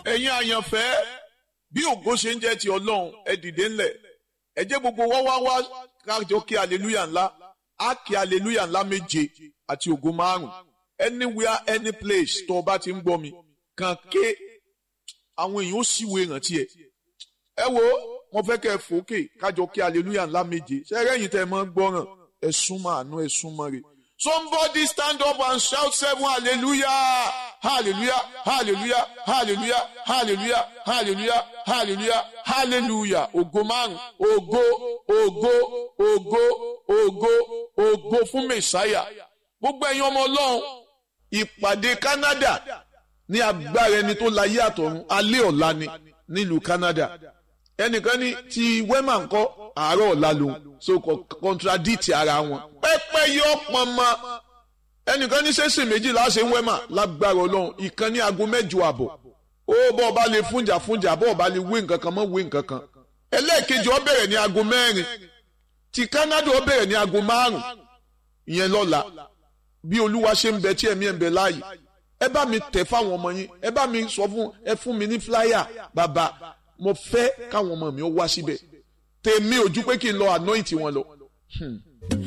ẹ̀yin àyànfẹ́ bí ògo ṣe ń jẹ́ ti ọlọ́run ẹ dìde ńlẹ̀ ẹ jẹ́ gbogbo wá wá wá kájọ kí aleluya ńlá á kí aleluya ńlá méje àti ògo márùn anywhere any place tó o bá ti ń gbọ́ mi kàn ké àwọn èèyàn ó sì wo ìrántí ẹ ẹ wo mo fẹ́ kẹ́ ẹ fòókè kájọ kí aleluya ńlá méje ṣẹ́rẹ́ yìí tẹ́ ẹ mọ́ gbọ́ràn ẹ súnmọ́ àánú ẹ súnmọ́ rẹ̀ somebody stand up and shout seven hallelujah hallelujah hallelujah hallelujah hallelujah hallelujah hallelujah hallelujah ògo márùn ògo ògo ògo ògo ògo fún mẹsàáyà gbogbo ẹ̀yin ọmọ Ọlọ́run ìpàdé Canada ní agbára ẹni tó láyé àtọ̀run alẹ́ ọ̀la ni nílùú Canada ẹnìkan ní ti wema ńkọ́ àárọ̀ ọ̀la lòun so contradict ara wọn pẹ́pẹ́ yọ pọnmọ ẹnìkan ní sẹ́sìn méjìlá ṣe ń wema lágbára Ọlọ́run ìkan ní aago mẹ́jọ àbọ̀ ó bọ́ ọba lè fúnjà fúnjà bọ́ ọba lè wé nǹkan kan mọ́ wé nǹkan kan ẹlẹ́ẹ̀kejì ó bẹ̀rẹ̀ ní aago mẹ́rin ti Canada ó bẹ̀rẹ̀ ní aago márùn ìyẹn lọ́la bí olúwa ṣe ń bẹ tí ẹ̀mí ẹ̀ ń bẹ láàyè ẹ bá mi tẹ̀ fáwọn ọmọ yín ẹ bá mi sọ fún ẹ fún mi ní flyer bàbá mo fẹ́ káwọn ọmọ mi ó wá síbẹ̀ tèmi ojú pé kí n lọ anoint wọn lọ. Hmm.